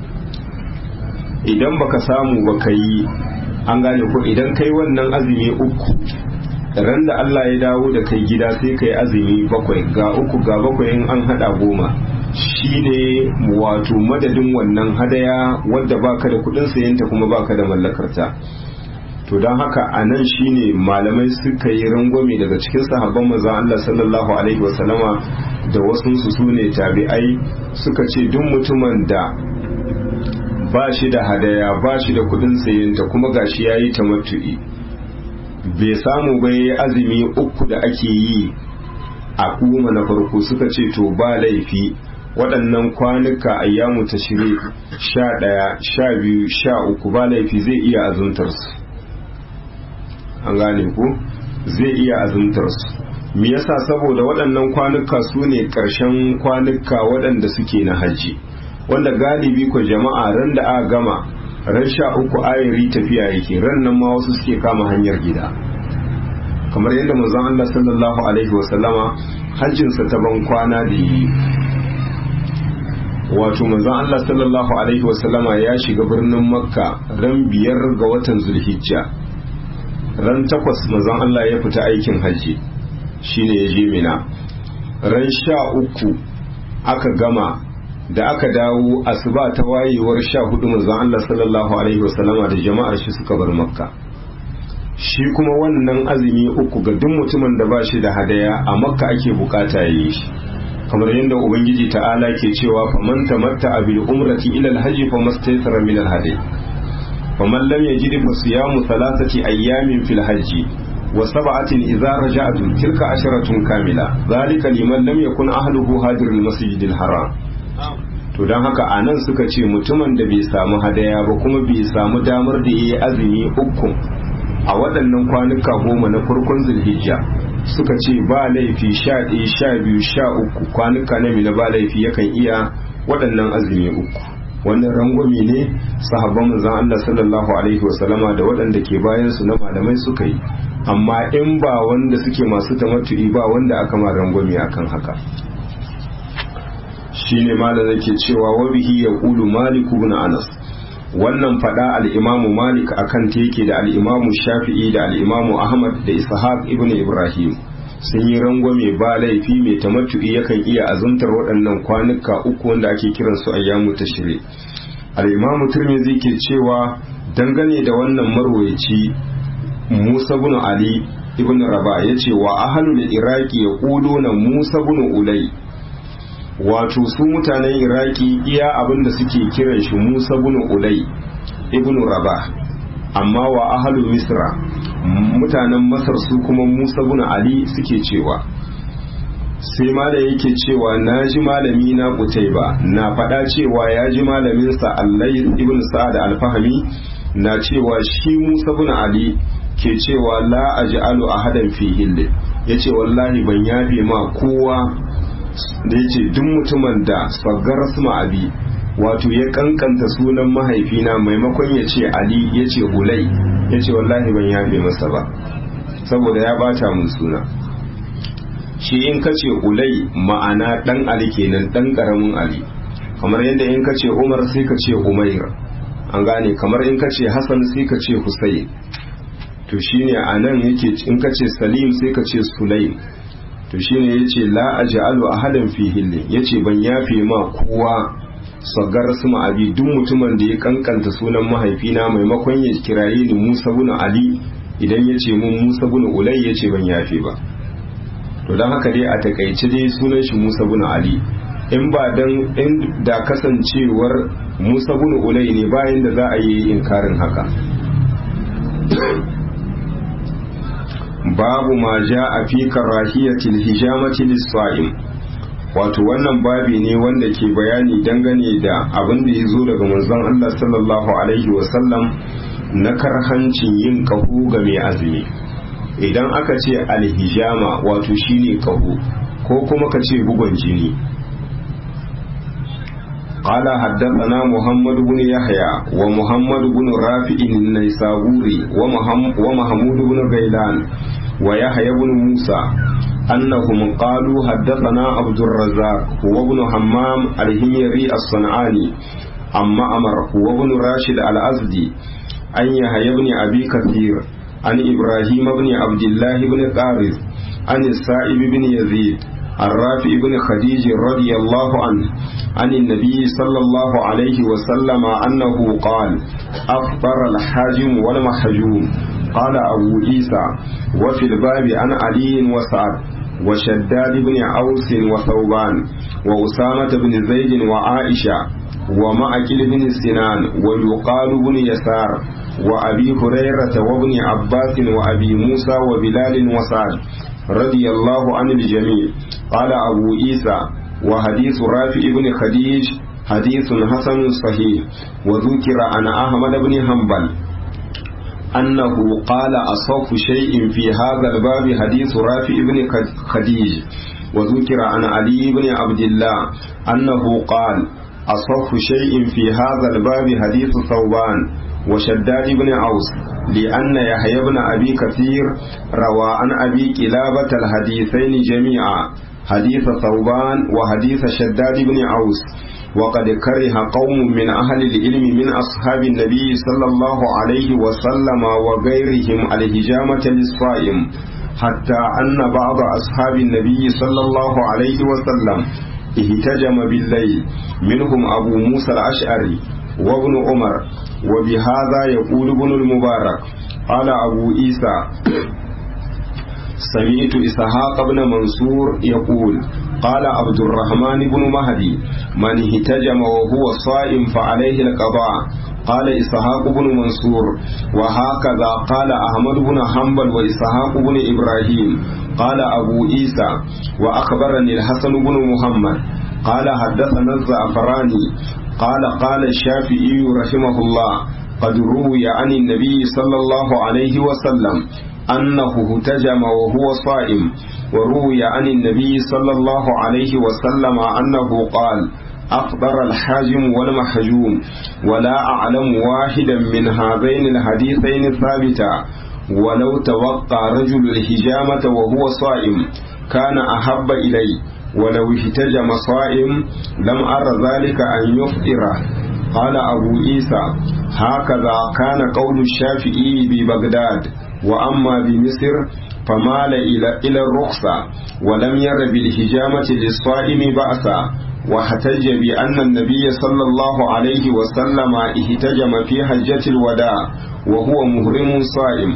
idan baka samu baka yi an gane ko idan kai wannan azumi uku ran da Allah ya dawo da kai gida sai kai azumi bakwai ga uku ga bakwai in an hada goma shine wato madadin wannan hadaya wadda baka da kudin sayanta kuma baka da mallakarta to don haka a nan shine malamai suka yi rangwame daga cikin sahabban maza Allah sallallahu alaihi wasallama da wasu su sune tabi'ai suka ce duk mutumin da ba shi da hadaya ba shi da kudin sayinta kuma gashi ya yi tamattu'i bai samu ba ya azumi uku da ake yi a kuma na farko suka ce to ba laifi waɗannan kwanuka ayyamu ta shiri sha ɗaya sha biyu sha uku ba laifi zai iya azumtarsu an gane ku zai iya azumtar su me yasa saboda waɗannan kwanuka su ne ƙarshen kwanuka waɗanda suke na hajji wanda galibi ko jama'a ran da aka gama ran sha uku ayari tafiya yake ran nan ma wasu suke kama hanyar gida kamar yadda manzon Allah sallallahu alaihi wasallama hajjinsa ta ban kwana da yi wato manzon Allah sallallahu alaihi wasallama ya shiga birnin makka ran biyar ga watan zulhijja ran takwas mazan Allah ya fita aikin hajji shine ya je mina ran sha uku aka gama da aka dawo asuba ta wayewar sha hudu mazan Allah sallallahu alaihi wasallama da jama'ar shi suka bar makka shi kuma wannan azumi uku ga duk mutumin da ba shi da hadaya a makka ake bukata ya yi shi kamar yadda ubangiji ta'ala ke cewa faman tamatta bil umrati ila al-hajji famastaysara min al-hadi فمن لم يجد فصيام ثلاثة أيام في الحج وسبعة إذا رجعتم تلك عشرة كاملة ذلك لمن لم يكن أهله هاجر المسجد الحرام to don haka a nan suka ce mutumin da bai samu hadaya ba kuma bai samu damar da ya yi azumi uku a waɗannan kwanuka goma na farkon zulhijja suka ce ba laifi sha ɗaya sha biyu sha uku kwanuka na mina ba laifi yakan iya waɗannan azumi uku wannan rangwami ne sahabban manzon Allah sallallahu alaihi wasallama da waɗanda ke bayan su na malamai suka yi amma in ba wanda suke masu tamattu'i ba wanda aka ma rangwami akan haka shine malam yake cewa wa bihi yaqulu malik ibn anas wannan fada al-imam malik akan ta yake da al-imam shafi'i da al-imam ahmad da ishaq ibn ibrahim sun yi rangwame ba laifi mai tamattu'i yakan iya azumtar waɗannan kwanuka uku wanda ake kiran su ayyamu tashri al-imam tirmidhi ke cewa dangane da wannan marwayaci musa ibn ali ibn raba yace wa ahlul iraqi yaquluna musa ibn ulay wato su mutanen iraki iya abinda suke kiran shi musa ibn ulay ibn raba amma wa ahalu misra mutanen masar su kuma musa bin ali suke cewa sai mala yake cewa na ji malami na kutaiba na faɗa cewa ya ji malaminsa allai ibn sa'ad alfahami na cewa shi musa bin ali ke cewa la aj'alu ahadan fi hilli ya ce wallahi ban yafe ma kowa da ya ce duk mutumin da sagar suma abi wato ya kankanta sunan mahaifina maimakon ya ce ali ya ce hulai ya ce wallahi ban yafe masa ba saboda ya bata mun suna shi in ka ce ulai ma'ana dan ali kenan dan karamin ali kamar yadda in ka ce umar sai ka ce umair an gane kamar in ka ce hassan sai ka ce husayn to shine a nan yake in ka ce salim sai ka ce sulaim to shine yace la aj'alu ahadan fi hillin yace ban yafe ma kowa sagar su abi duk mutumin da ya kankanta sunan mahaifina maimakon ya kiraye ni Musa bin Ali idan ya ce mun Musa bin Ulay ya ce ban yafe ba to don haka dai a takaice dai sunan shi Musa bin Ali in ba dan in da kasancewar Musa bin Ulay ne bayan da za a yi inkarin haka babu ma ja a fi karahiyatil hijamati lis-sa'im wato wannan babi ne wanda ke bayani dangane da abin da ya zo daga manzon Allah sallallahu alaihi wasallam na karhancin yin kahu ga mai azumi idan aka ce alhijama wato shine kahu ko kuma ka ce bugon jini قال حدثنا محمد بن يحيى ومحمد بن رافع النيسابوري ومحمود بن غيلان ويحيى بن موسى أنهم قالوا حدثنا عبد الرزاق هو ابن حمام الهميري الصنعاني أما أمر هو ابن راشد الأزدي أن يحيى بن أبي كثير عن إبراهيم بن عبد الله بن قارث عن السائب بن يزيد الرافع بن خديج رضي الله عنه عن النبي صلى الله عليه وسلم أنه قال أفطر الحاجم والمحجوم قال أبو عيسى وفي الباب عن علي وسعد وشداد بن أوس وثوبان وأسامة بن زيد وعائشة ومعقل بن سنان ويقال بن يسار وأبي هريرة وابن عباس وأبي موسى وبلال وسعد رضي الله عن الجميع قال أبو عيسى وحديث رافع بن خديج حديث حسن صحيح وذكر عن أحمد بن حنبل أنه قال أصف شيء في هذا الباب حديث رافع بن خديج وذكر عن علي بن عبد الله أنه قال أصف شيء في هذا الباب حديث ثوبان وشداد بن عوس لأن يحيى بن أبي كثير روى عن أبي كلابة الحديثين جميعا حديث ثوبان وحديث شداد بن عوس وقد كره قوم من أهل العلم من أصحاب النبي صلى الله عليه وسلم وغيرهم الهجامة للصائم حتى أن بعض أصحاب النبي صلى الله عليه وسلم اهتجم بالليل منهم أبو موسى الأشعري وابن عمر وبهذا يقول ابن المبارك قال أبو عيسى سمعت إسحاق بن منصور يقول قال عبد الرحمن بن مهدي من اهتجم وهو صائم فعليه القضاء قال إسحاق بن منصور وهكذا قال أحمد بن حنبل وإسحاق بن إبراهيم قال أبو عيسى وأخبرني الحسن بن محمد قال حدثنا الزعفراني قال قال الشافعي رحمه الله قد روي عن النبي صلى الله عليه وسلم أنه اهتجم وهو صائم وروي عن النبي صلى الله عليه وسلم أنه قال أفطر الحاجم والمحجوم ولا أعلم واحدا من هذين الحديثين ثابتا ولو توقع رجل الحجامة وهو صائم كان أحب إلي ولو احتجم صائم لم أر ذلك أن يفطره قال أبو عيسى هكذا كان قول الشافعي ببغداد وأما بمصر فمال إلى إلى الرخصة ولم ير بالحجامة للصائم بأسا واحتج بأن النبي صلى الله عليه وسلم احتجم في حجة الوداع وهو مهرم صائم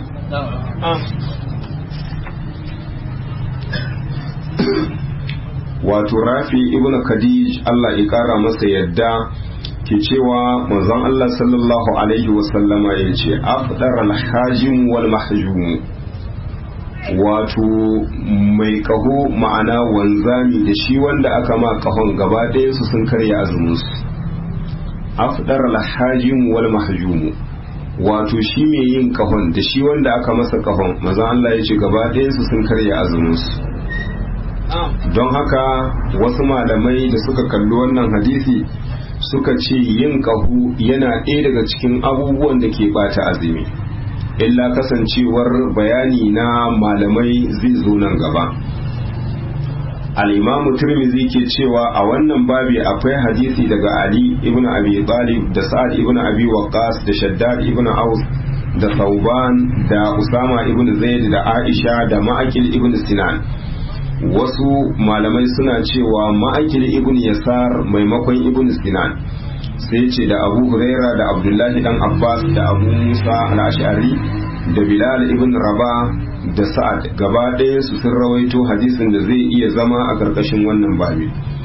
wato rafi ibn khadij Allah ya kara masa yadda ke cewa manzon Allah sallallahu alaihi wasallama ya ce afdar alhajim wal mahjum wato mai kaho ma'ana wanzami da shi wanda aka ma kahon gaba ɗaya su sun karya azumin su afdar alhajim wal mahjum wato shi mai yin kahon da shi wanda aka masa kahon maza Allah ya ce gaba ɗayansu sun karya azuminsu don haka wasu malamai da suka kalli wannan hadisi suka ce yin kahu yana ɗaya daga cikin abubuwan da ke bata azumi illa kasancewar bayani na malamai zai zo nan gaba al'imamu turmizi ke cewa a wannan babi akwai hadisi daga ali ibn abi talib da sa'ad ibn abi waqas da shaddad ibn aus da sauban da usama ibn zaid da aisha da ma'akil ibn sinan wasu malamai suna cewa ma'akil ibn yasar maimakon ibn sinan sai ce da abu huraira da abdullahi dan abbas da abu musa al-ash'ari da bilal ibn raba da sa'ad gaba ɗaya su sun rawaito hadisin da zai iya zama a ƙarƙashin wannan babi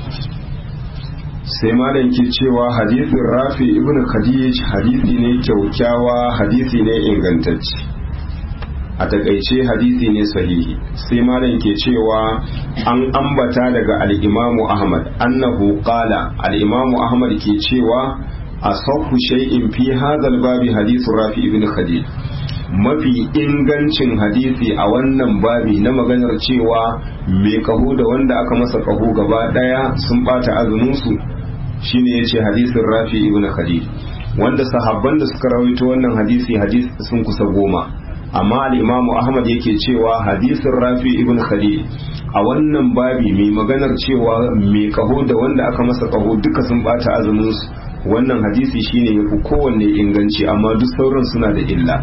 sai malam ke cewa hadisin rafi ibn khadij hadisi ne kyaukyawa hadisi ne ingantacce a takaice hadisi ne sahihi sai malam ke cewa an ambata daga al'imamu ahmad annahu qala al'imamu ahmad ke cewa asahhu shay'in fi hadha babi hadisu rafi ibn khadij mafi ingancin hadisi a wannan babi na maganar cewa mai kaho da wanda aka masa kaho gaba daya sun bata azuminsu shine yace hadisin rafi ibn khadij wanda sahabban da suka rawaito wannan hadisi hadisi sun kusa goma amma al-imamu ahmad yake cewa hadisin rafi ibn khadij a wannan babi mai maganar cewa mai kaho da wanda aka masa kaho duka sun bata azuminsu wannan hadisi shine yafi kowanne inganci amma duk sauran suna da illa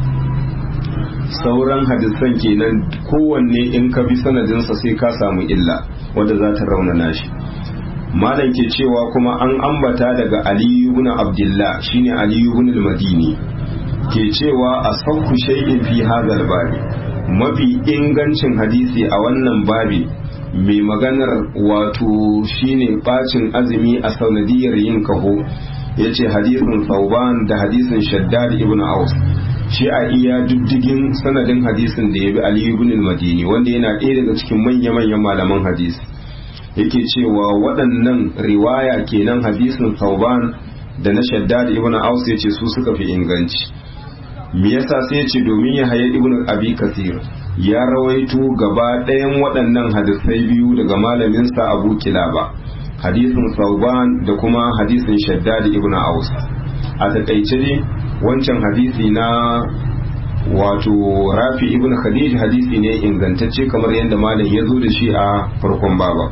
sauran hadisan kenan kowanne in ka bi sanadinsa sai ka samu illa wadda za ta raunana shi malam ke cewa kuma an ambata daga aliyu ibn abdullah shine aliyu ibn al-madini ke cewa asahhu shay'in fi hadha babi mafi ingancin hadisi a wannan babi mai maganar wato shine bacin azumi a sanadiyar yin kaho yace hadisin sauban da hadisin shaddad ibn aus shi a iya diddigin sanadin hadisin da ya bi Ali ibn al-Madini wanda yana ɗaya daga cikin manya-manyan malaman hadisi yake cewa waɗannan riwaya kenan hadisin Sauban da na Shaddad ibn Aus yace su suka fi inganci me yasa sai yace domin ya haye ibn Abi Kathir ya rawaito gaba ɗayan waɗannan hadisai biyu daga malamin sa Abu Kilaba hadisin Sauban da kuma hadisin Shaddad ibn Aus a takaice ne wancan hadisi na wato rafi ibn khadij hadisi ne ingantacce kamar yadda malam ya zo da shi a farkon baba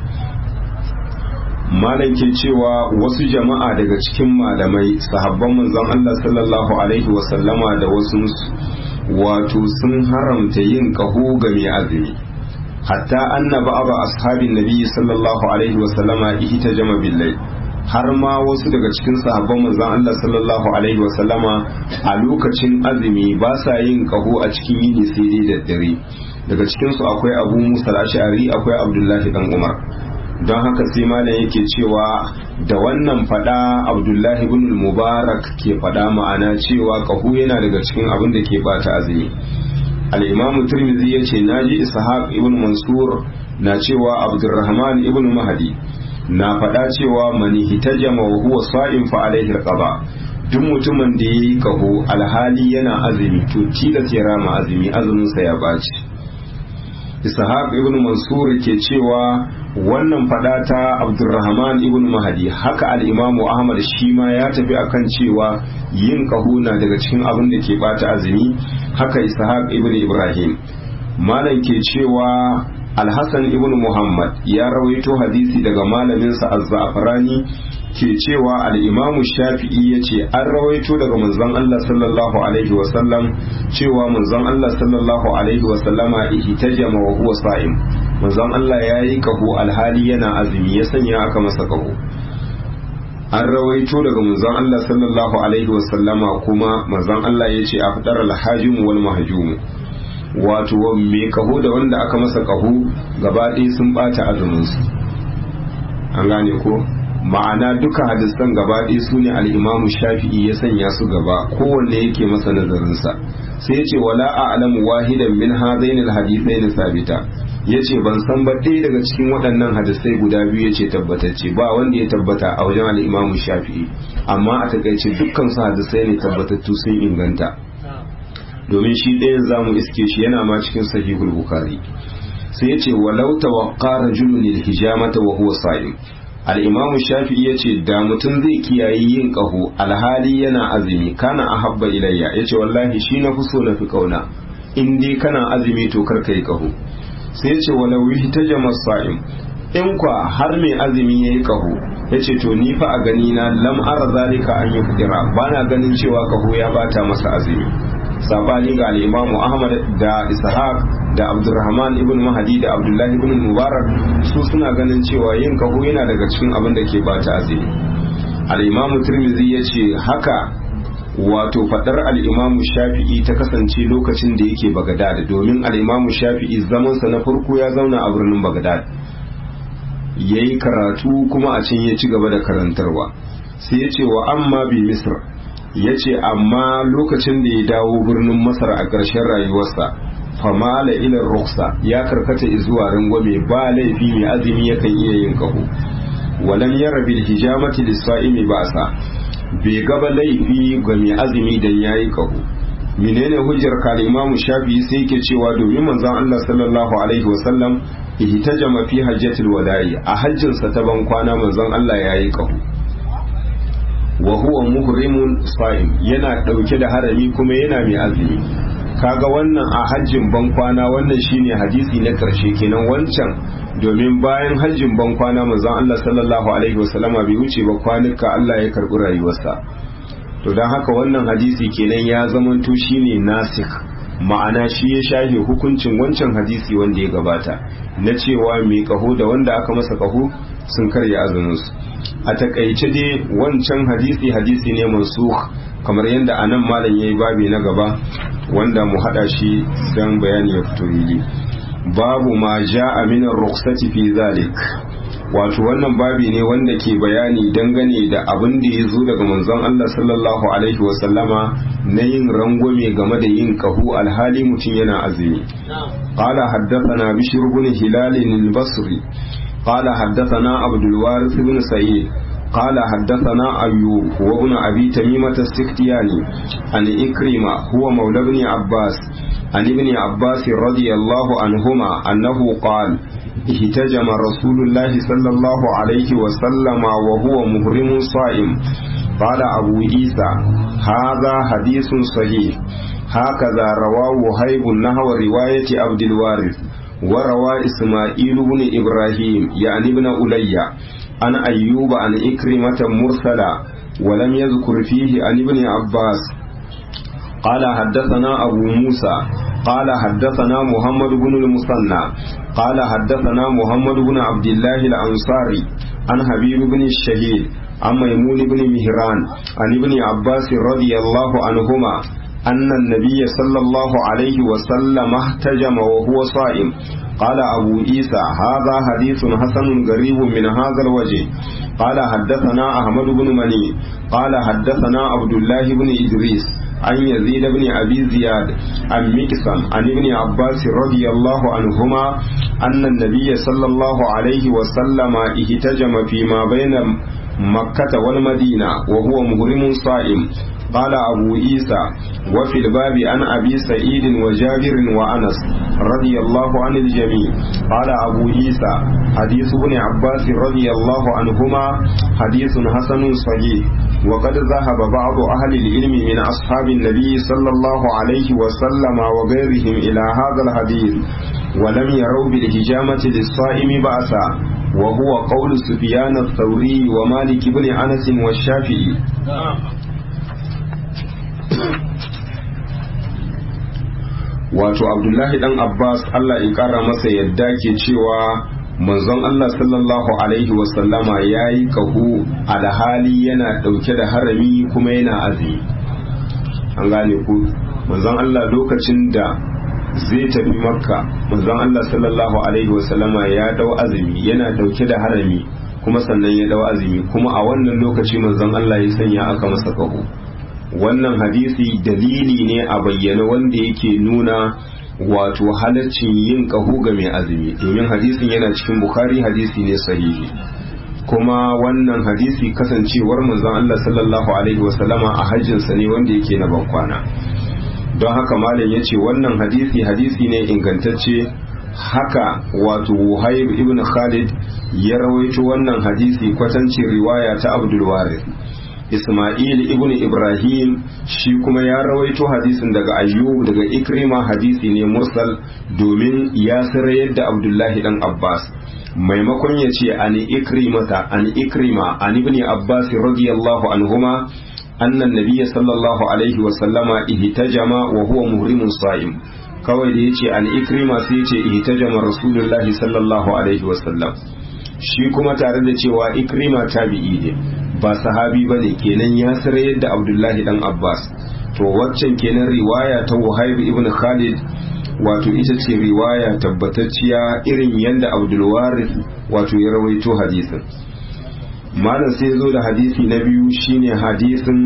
malam ke cewa wasu jama'a daga cikin malamai sahabban manzon Allah sallallahu alaihi wasallama da wasu wato sun haramta yin kaho ga mai azumi hatta annaba aba ashabin nabi sallallahu alaihi wasallama ihtajama billahi har ma wasu daga cikin sahabban manzon Allah sallallahu alaihi wa sallama a lokacin azumi ba sa yin kaho a cikin yini sai dai da dare daga cikin su akwai Abu Musa al-Ash'ari akwai Abdullahi dan Umar don haka sai malam yake cewa da wannan fada Abdullahi ibn Mubarak ke fada ma'ana cewa kaho yana daga cikin abin da ke bata azumi al-Imam Tirmidhi yace naji Ishaq ibn Mansur na cewa Abdurrahman ibn Mahdi na faɗa cewa mani hitajama wa huwa sa'in fa alaihi alqaba duk mutumin da yayi kaho alhali yana azumi to tilas ya rama azumi azumin sa ya baci ishaq ibn mansur ke cewa wannan faɗa ta abdurrahman ibn mahdi haka al-imamu ahmad shi ma ya tafi akan cewa yin kaho na daga cikin abin da ke bata azumi haka ishaq ibn ibrahim malam ke cewa alhassan ibn muhammad ya rawaito hadisi daga malaminsa az-za'farani ke cewa al-imamu shafi'i ya ce an rawaito daga manzon Allah sallallahu alaihi wasallam cewa manzon Allah sallallahu alaihi wasallama ihtajama wa huwa sa'im manzon Allah ya yi kaho alhali yana azumi ya sanya aka masa kaho an rawaito daga manzon Allah sallallahu alaihi wasallama kuma manzon Allah ya ce a fadar al-hajim wal mahjum wato mai kaho da wanda aka masa kaho gaba ɗaya sun ɓata azuminsu an gane ko ma'ana duka hadisan gaba ɗaya su ne al'imamu shafi'i ya sanya su gaba kowanne yake masa nazarinsa sai ce wala a alamu wahidan min hadain alhadisai na sabita ya ce ban san ba ɗaya daga cikin waɗannan hadisai guda biyu ya ce tabbatacce ba wanda ya tabbata a wajen al'imamu shafi'i amma a takaice dukkan su hadisai ne tabbatattu sun inganta domin shi ɗayan zamu iske shi yana ma cikin sahihul bukhari sai ya ce walau tawaqqa rajulun hijamata wa huwa sa'im al-imam shafi'i ya ce da mutum zai kiyaye yin qahu alhali yana azumi kana ahabba ilayya ya ce wallahi shi na fi so na fi kauna in dai kana azumi to kar kai qahu sai ya ce walau ihtajama sa'im in kwa har mai azumi yayi qahu ya ce to ni fa a gani na lam ara zalika an yi fitira bana ganin cewa qahu ya bata masa azumi sabani ga al-imamu ahmad da ishaq da abdurrahman ibn mahadi da abdullahi ibn mubarak su suna ganin cewa yin kaho yana daga cikin abin da ke bata azumi al-imamu tirmidhi ya ce haka wato fadar al-imamu shafi'i ta kasance lokacin da yake bagadad domin al-imamu shafi'i zamansa na farko ya zauna a birnin bagadad yayi karatu kuma a can ya ci gaba da karantarwa sai ya ce wa amma bi misr ya ce amma lokacin da ya dawo birnin masar a ƙarshen rayuwarsa famala ilar ruksa ya karkata zuwa rangwame ba laifi mai azumi yakan iya yin kaho walam yara bil hijamati lisa'imi ba'sa bai gaba laifi ga mai azumi dan yayi kaho menene hujjar ka imamu shafi'i sai yake cewa domin manzon Allah sallallahu alaihi wasallam ihtajama fi hajjatil wada'i a hajjinsa ta ban kwana manzon Allah yayi kaho wa huwa muhrimun sa'im yana dauke da harami kuma yana mai azumi kaga wannan a hajjin ban kwana wannan shine hadisi na karshe kenan wancan domin bayan hajjin ban kwana manzon Allah sallallahu alaihi wasallama bai wuce ba kwanuka Allah ya karbi rayuwarsa to dan haka wannan hadisi kenan ya zamanto shine nasikh ma'ana shi ya shafe hukuncin wancan hadisi wanda ya gabata na cewa mai kaho da wanda aka masa kaho sun karya azuminsu a takaice dai wancan hadisi hadisi ne mansukh kamar yadda anan malam yayi babi na gaba wanda mu hada shi dan bayani ya fito yi babu ma ja'a min ar-rukhsati fi zalik wato wannan babi ne wanda ke bayani dangane da abin da ya zo daga manzon Allah sallallahu alaihi wa sallama na yin rangwame game da yin kahu alhali mutum yana azumi qala haddathana bishr ibn hilal al-basri قال حدثنا عبد الوارث بن سعيد قال حدثنا أيوب هو ابن أبي تميمة السكتياني عن إكرمة هو مولى ابن عباس عن ابن عباس رضي الله عنهما أنه قال اهتجم رسول الله صلى الله عليه وسلم وهو مهرم صائم قال أبو عيسى هذا حديث صحيح هكذا رواه هيب نحو رواية عبد الوارث وروى إسماعيل بن إبراهيم يعني ابن ألي عن أيوب عن إكرمة مرسلا ولم يذكر فيه عن ابن عباس قال حدثنا أبو موسى قال حدثنا محمد بن المثنى قال حدثنا محمد بن عبد الله الأنصاري عن حبيب بن الشهيد عن ميمون بن مهران عن ابن عباس رضي الله عنهما أن النبي صلى الله عليه وسلم احتجم وهو صائم قال أبو عيسى هذا حديث حسن غريب من هذا الوجه قال حدثنا أحمد بن مني قال حدثنا عبد الله بن إدريس عن يزيد بن أبي زياد عن مكسم عن ابن عباس رضي الله عنهما أن النبي صلى الله عليه وسلم اهتجم فيما بين مكة والمدينة وهو مهرم صائم قال أبو عيسى وفي الباب عن أبي سعيد وجابر وأنس رضي الله عن الجميع قال أبو عيسى حديث ابن عباس رضي الله عنهما حديث حسن صحيح وقد ذهب بعض أهل العلم من أصحاب النبي صلى الله عليه وسلم وغيرهم إلى هذا الحديث ولم يروا بالهجامة للصائم بأسا وهو قول سفيان الثوري ومالك بن أنس والشافعي wato abdullahi dan abbas allah ya kara masa yadda ke cewa manzon allah sallallahu alaihi wasallama ya yi kahu alhali yana dauke da harami kuma yana azumi an gane ku manzon allah lokacin da zai tafi makka manzon allah sallallahu alaihi wasallama ya dau azumi yana dauke da harami kuma sannan ya dau azumi kuma a wannan lokaci manzon allah ya sanya aka masa kahu wannan hadisi dalili ne a bayyana wanda yake nuna wato halaccin yin kahu ga mai azumi domin hadisin yana cikin bukhari hadisi ne sahihi kuma wannan hadisi kasancewar manzon Allah sallallahu alaihi wasallama a hajjinsa ne wanda yake na bankwana don haka malam ya ce wannan hadisi hadisi ne ingantacce haka wato Wuhaib ibn Khalid ya rawaito wannan hadisi kwatancin riwaya ta Abdul Warith Ismail ibn Ibrahim shi kuma ya rawaito hadisin daga Ayyub daga Ikrima hadisi ne mursal domin ya sarayar da Abdullahi dan Abbas maimakon ya ce an ikrimata an ikrima an ibn Abbas radiyallahu anhuma annan nabiyya sallallahu alaihi wa sallama ihtajama wa huwa muhrimun sa'im kawai da yace an ikrima sai yace ihtajama rasulullahi sallallahu alaihi wa sallam shi kuma tare da cewa ikrima tabi'i ne ba sahabi bane kenan ya sare yadda abdullahi dan abbas to waccan kenan riwaya ta wahib ibn khalid wato ita ce riwaya tabbatacciya irin yadda abdul waris wato ya rawaito hadisin malam sai zo da hadisi na biyu shine hadisin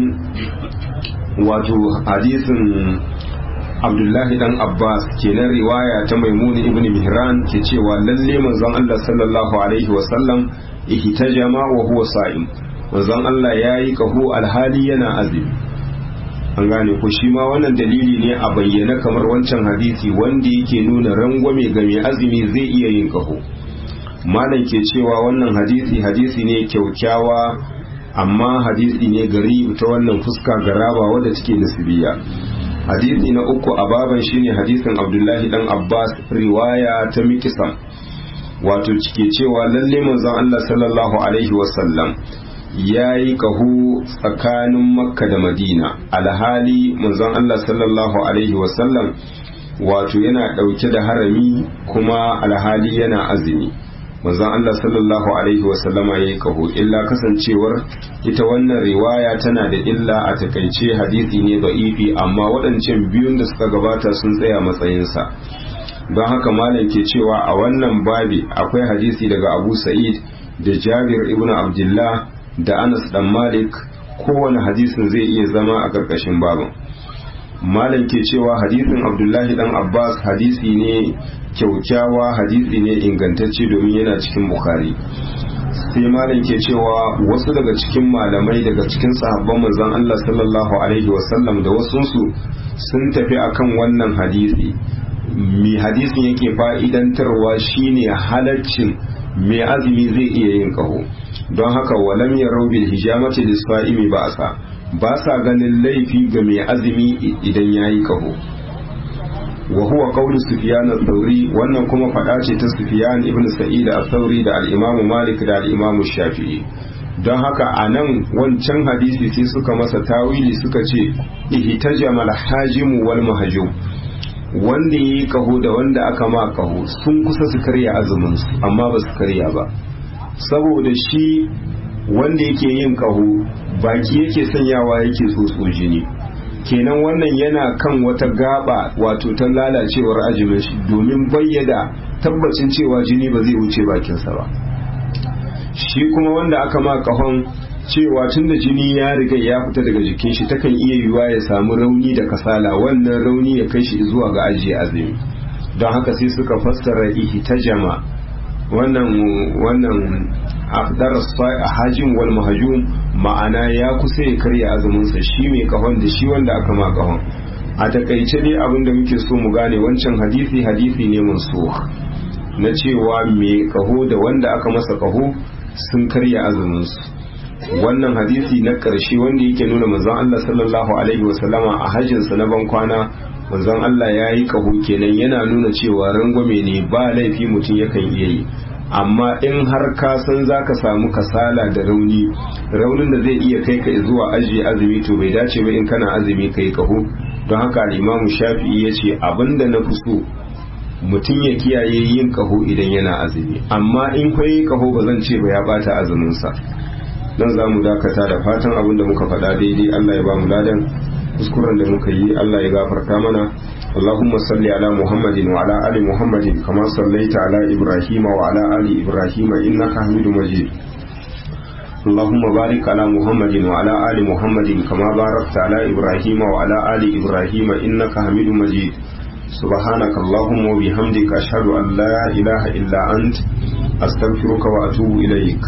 wato hadisin abdullahi dan abbas kenan riwaya ta maimuni ibn mihran ke cewa lalle manzon allah sallallahu alaihi wasallam ihtajama wa huwa sa'im manzon allah yayi kaho alhali yana azumi an gane ko shi ma wannan dalili ne a bayyana kamar wancan hadisi wanda yake nuna rangwame ga mai azumi zai iya yin kaho malam ke cewa wannan hadisi hadisi ne kyaukyawa amma hadisi ne gari ta wannan fuska garaba wadda take nasibiya hadisi na uku a baban shine hadisin abdullahi dan abbas riwaya ta mikisam wato cike cewa lalle manzon allah sallallahu alaihi wasallam ya yi kahu tsakanin makka da madina alhali manzon allah sallallahu alaihi wasallam wato yana ɗauke da harami kuma alhali yana azumi manzon Allah sallallahu alaihi wasallama ya yi kaho illa kasancewar ita wannan riwaya tana da illa a takaice hadisi ne da'ifi amma waɗancan biyun da suka gabata sun tsaya matsayinsa don haka malam ke cewa a wannan babi akwai hadisi daga abu sa'id da jabir ibn abdullah da anas dan malik kowane hadisin zai iya zama a ƙarƙashin babin malam ke cewa hadisin abdullahi dan abbas hadisi ne kyaukyawa hadisi ne ingantacce domin yana cikin bukhari sai malam ke cewa wasu daga cikin malamai daga cikin sahabban manzon Allah sallallahu alaihi wasallam da wasunsu sun tafi akan wannan hadisi mi hadisin yake fa'idantarwa shine halaccin mai azumi zai iya yin kaho don haka walam ya bil hijamati lisfa'imi ba sa ba sa ganin laifi ga mai azumi idan yayi kaho wa huwa qawlu sufyan al-thawri wannan kuma fada ce ta sufyan ibn sa'id al-thawri da al-imam malik da al-imam shafi'i don haka a nan wancan hadisi sai suka masa tawili suka ce ihtajama al-hajim wal mahjum wanda yayi kaho da wanda aka ma kaho sun kusa su karya azumin su amma ba su karya ba saboda shi wanda yake yin kaho baki yake sanyawa yake tsotso jini kenan wannan yana kan wata gaba wato ta lalacewar ajimin shi domin bayyada tabbacin cewa jini ba zai wuce bakinsa ba shi kuma wanda aka ma kahon cewa tun da jini ya riga ya fita daga jikin shi takan iya yiwuwa ya samu rauni da kasala wannan rauni ya kai shi zuwa ga ajiye azumi don haka sai suka fassara ihtajama wannan wannan afdar hajin wal mahjum ma'ana ya kusa ya karya azumin sa shi mai kahon da shi wanda aka ma kahon a takaice dai abin da muke so mu gane wancan hadisi hadisi ne mansukh na cewa mai kaho da wanda aka masa kaho sun karya azumin su wannan hadisi na ƙarshe wanda yake nuna manzon Allah sallallahu alaihi wasallama a hajjinsa na ban kwana manzon Allah ya yi kaho kenan yana nuna cewa rangwame ne ba laifi mutum yakan iya yi amma in har ka san za ka samu kasala da rauni raunin da zai iya kai ka zuwa ajiye azumi to bai dace ba in kana azumi ka yi kaho don haka al'imamu shafi'i ya ce abinda na fi so mutum ya kiyaye yin kaho idan yana azumi amma in kwaye kaho ba zan ce ba ya bata azuminsa nan za mu dakata da fatan abin da muka faɗa daidai Allah ya ba mu ladan kuskuren da muka yi Allah ya gafarta mana اللهم صل على محمد وعلى آل محمد كما صليت على إبراهيم وعلى آل إبراهيم إنك حميد مجيد اللهم بارك على محمد وعلى آل محمد كما باركت على إبراهيم وعلى آل إبراهيم إنك حميد مجيد سبحانك اللهم وبحمدك أشهد أن لا إله إلا أنت أستغفرك وأتوب إليك